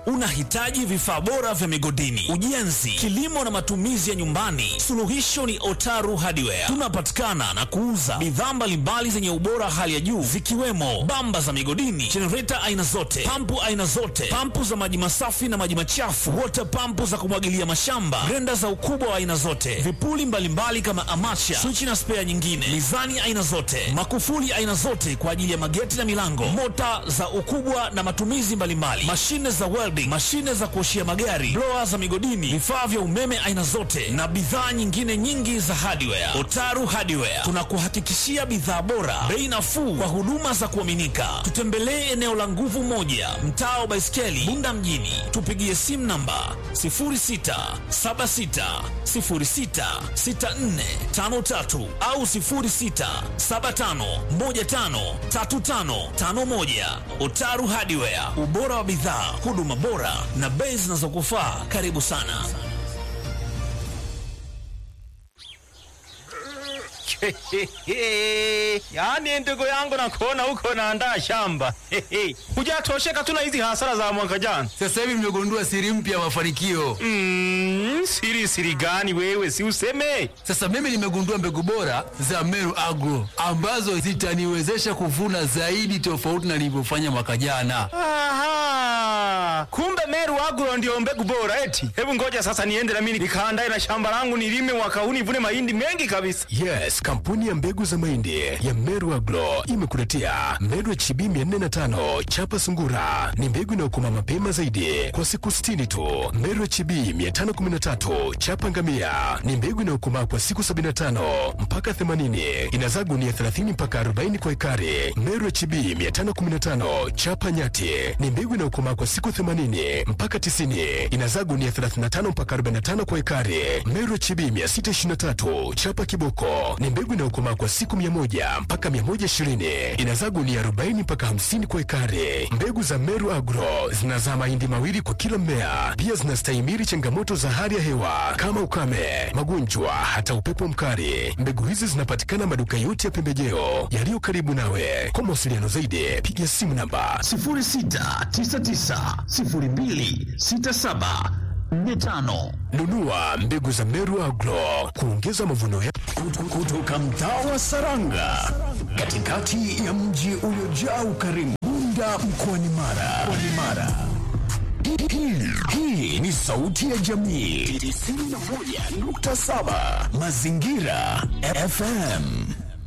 Unahitaji vifaa bora vya migodini, ujenzi, kilimo na matumizi ya nyumbani? Suluhisho ni Otaru Hardware. Tunapatikana na kuuza bidhaa mbalimbali zenye ubora hali ya juu zikiwemo bamba za migodini, jenereta aina zote, pampu aina zote, pampu za maji masafi na maji machafu, water pampu za kumwagilia mashamba, grenda za ukubwa wa aina zote, vipuli mbalimbali kama amacha, swichi na spea nyingine, mizani aina zote, makufuli aina zote kwa ajili ya mageti na milango, mota za ukubwa na matumizi mbalimbali, mashine za welding, mashine za kuoshia magari, blower za migodini, vifaa vya umeme aina zote na bidhaa nyingine nyingi za hardware. Otaru Hardware tunakuhakikishia bidhaa bora, bei nafuu kwa huduma za kuaminika. Tutembelee eneo la Nguvu Moja, mtaa wa Baiskeli, Bunda mjini. Tupigie simu namba 0676066453 au 0675153551. Otaru Hardware, ubora wa bidhaa, huduma bora na bei zinazokufaa. Karibu sana. Yaani ndugu yangu nakuona huko naandaa shamba. Hujatosheka tu na hizi hasara za mwaka jana. Sasa hivi nimegundua siri mpya ya mafanikio. Mm, siri siri gani wewe si useme? Sasa mimi nimegundua mbegu bora za Meru Agro ambazo zitaniwezesha kuvuna zaidi tofauti na nilivyofanya mwaka jana. Aha. Kumbe Meru Agro ndio mbegu bora eti. Hebu ngoja sasa niende na mimi nikaandae na shamba langu nilime mwaka huu nivune mahindi mengi kabisa. Yes, kampuni ya mbegu za mahindi ya Meru Agro imekuletea Meru HB 405 chapa sungura. Ni mbegu inayokoma mapema zaidi kwa siku 60 tu. Meru HB 513 chapa ngamia ni mbegu inayokomaa kwa siku 75 mpaka 80. Inazaa gunia 30 mpaka 40 kwa ekari. Meru HB 515 chapa nyati ni mbegu inayokomaa kwa siku 80 mpaka 90. Inazaa gunia 35 mpaka 45 kwa ekari. Meru HB 623 chapa kiboko ni mbegu inayokomaa kwa siku 100 mpaka 120. Inazaa gunia 40 mpaka 50 kwa ekari. Mbegu za Meru Agro zinazaa mahindi mawili kwa kila mmea. Pia zinastahimili changamoto za hali ya hewa kama ukame, magonjwa, hata upepo mkali. Mbegu hizi zinapatikana maduka yote ya pembejeo yaliyo karibu nawe. Kwa mawasiliano zaidi, piga simu namba 06990267 45 nunua mbegu za Meru Agro kuongeza mavuno ya kutoka mtaa wa Saranga katikati ya mji uliojaa ukarimu Bunda mkoani Mara. Mkoani Mara. Hii- hii- Hii ni sauti ya jamii 91.7 Mazingira FM.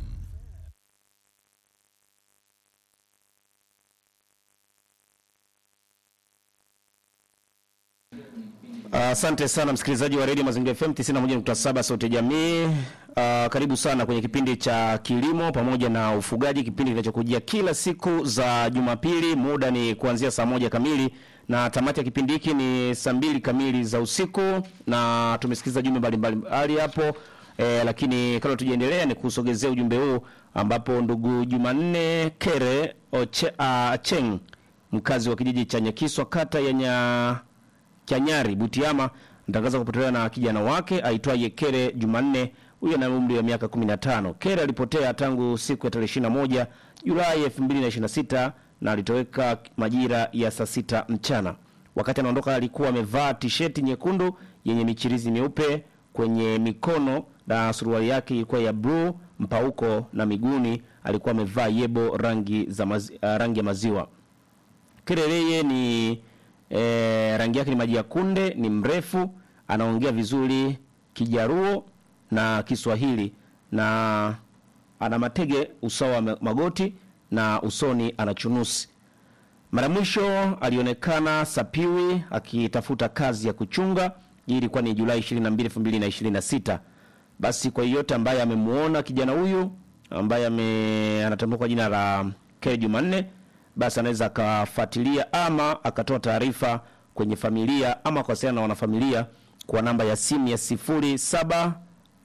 Asante sana msikilizaji wa redio Mazingira FM 91.7 Sauti ya Jamii. Uh, karibu sana kwenye kipindi cha kilimo pamoja na ufugaji, kipindi kinachokujia kila siku za Jumapili. Muda ni kuanzia saa moja kamili na tamati ya kipindi hiki ni saa mbili kamili za usiku, na tumesikiliza jumbe mbalimbali hali hapo eh, lakini kabla tujaendelea ni kusogezea ujumbe huu ambapo ndugu Jumanne Kere Oche, uh, Cheng mkazi wa kijiji cha Nyakiswa kata ya nya Chanyari Butiama mtangaza kupotelewa na kijana wake aitwaye Kere Jumanne. Huyo ana umri wa miaka 15. Kere alipotea tangu siku ya tarehe 21 Julai 2026 na alitoweka majira ya saa sita mchana. Wakati anaondoka alikuwa amevaa tisheti nyekundu yenye michirizi myeupe kwenye mikono na suruali yake ilikuwa ya bluu mpauko na miguuni alikuwa amevaa yebo rangi za mazi, uh, rangi ya maziwa. Kereleye ni e, rangi yake ni maji ya kunde, ni mrefu, anaongea vizuri Kijaruo na Kiswahili na ana matege usawa wa magoti na usoni ana chunusi. Mara mwisho alionekana Sapiwi akitafuta kazi ya kuchunga. Hii ilikuwa ni Julai 22, 2026. Basi kwa yeyote ambaye amemuona kijana huyu ambaye ame anatambua kwa jina la K Jumanne, basi anaweza akafuatilia ama akatoa taarifa kwenye familia ama kuwasiliana na wanafamilia kwa namba ya simu ya 0759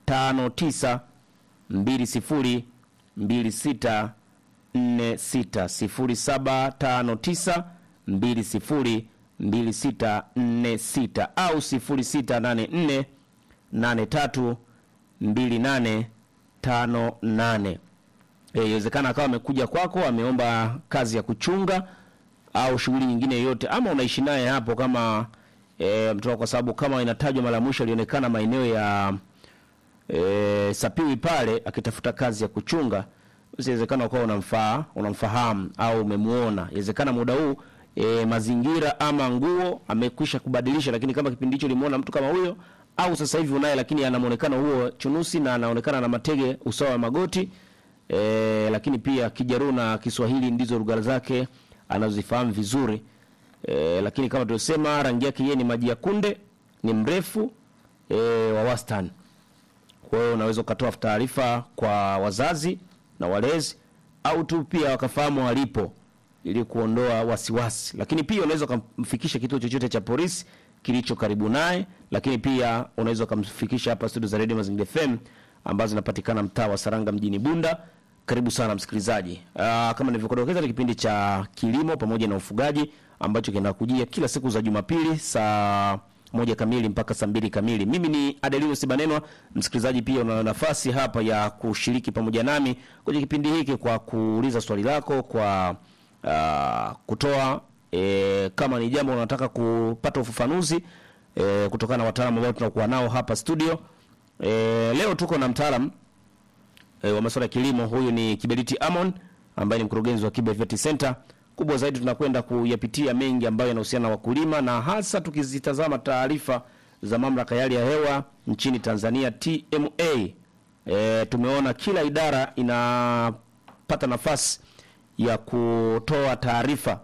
20 26 46 0759 20 2646 au 0684 83 2858. Eh, Inawezekana akawa amekuja kwako ameomba kazi ya kuchunga au shughuli nyingine yoyote, ama unaishi naye hapo kama e, mtoto, kwa sababu kama inatajwa mara ya mwisho alionekana maeneo ya e, Sapiwi pale akitafuta kazi ya kuchunga, basi inawezekana ukawa unamfaa unamfahamu au umemuona. Inawezekana muda huu e, mazingira ama nguo amekwisha kubadilisha, lakini kama kipindi hicho ulimuona mtu kama huyo, au sasa hivi unaye, lakini ana muonekano huo chunusi na anaonekana na matege usawa wa magoti e, lakini pia Kijaruo na Kiswahili ndizo lugha zake anazozifahamu vizuri e, lakini kama tulivyosema, rangi yake yeye ni maji ya kunde, ni mrefu e, wa wastani. Kwa hiyo unaweza ukatoa taarifa kwa wazazi na walezi au tu pia wakafahamu walipo ili kuondoa wasiwasi, lakini pia unaweza ukamfikisha kituo chochote cha polisi kilicho karibu naye, lakini pia unaweza ukamfikisha hapa studio za Radio Mazingira FM ambazo zinapatikana mtaa wa Saranga mjini Bunda. Karibu sana msikilizaji. Aa, kama nilivyokudokeza ni kipindi cha kilimo pamoja na ufugaji ambacho kinakujia kila siku za Jumapili saa moja kamili mpaka saa mbili kamili. Mimi ni Adelio Sibanenwa. Msikilizaji, pia una nafasi hapa ya kushiriki pamoja nami kwenye kipindi hiki kwa kuuliza swali lako, kwa uh, kutoa e, kama ni jambo unataka kupata ufafanuzi e, kutokana na wataalamu ambao tunakuwa nao hapa studio. E, leo tuko na mtaalamu e, wa masuala ya kilimo. Huyu ni Kiberiti Amon ambaye ni mkurugenzi wa Kibe Vet Center. Kubwa zaidi tunakwenda kuyapitia mengi ambayo yanahusiana na wakulima na hasa tukizitazama taarifa za mamlaka ya hali ya hewa nchini Tanzania TMA. E, tumeona kila idara inapata nafasi ya kutoa taarifa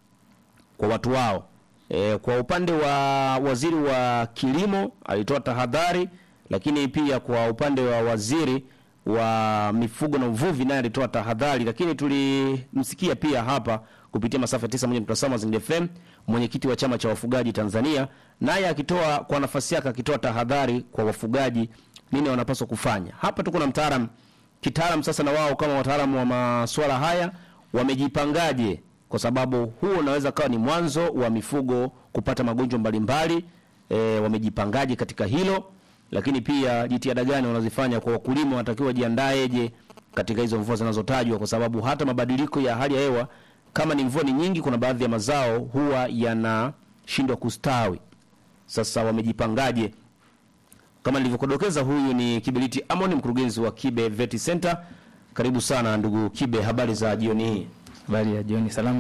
kwa watu wao. E, kwa upande wa waziri wa kilimo alitoa tahadhari, lakini pia kwa upande wa waziri wa mifugo na uvuvi naye alitoa tahadhari, lakini tulimsikia pia hapa kupitia masafa ya 91.7 Mazingira FM mwenyekiti wa chama cha wafugaji Tanzania, naye akitoa kwa nafasi yake akitoa tahadhari kwa wafugaji, nini wanapaswa kufanya. Hapa tuko na mtaalam kitaalam, sasa na wao kama wataalamu wa masuala haya wamejipangaje, kwa sababu huo unaweza kawa ni mwanzo wa mifugo kupata magonjwa mbalimbali. E, wamejipangaje katika hilo lakini pia jitihada gani wanazifanya kwa wakulima, wanatakiwa jiandaeje katika hizo mvua zinazotajwa, kwa sababu hata mabadiliko ya hali ya hewa, kama ni mvua ni nyingi, kuna baadhi ya mazao huwa yanashindwa kustawi. Sasa wamejipangaje? Kama nilivyokudokeza, huyu ni Kiberiti Amon, mkurugenzi wa Kibe Vet Center. Karibu sana ndugu Kibe, habari za jioni hii? Habari ya jioni, salama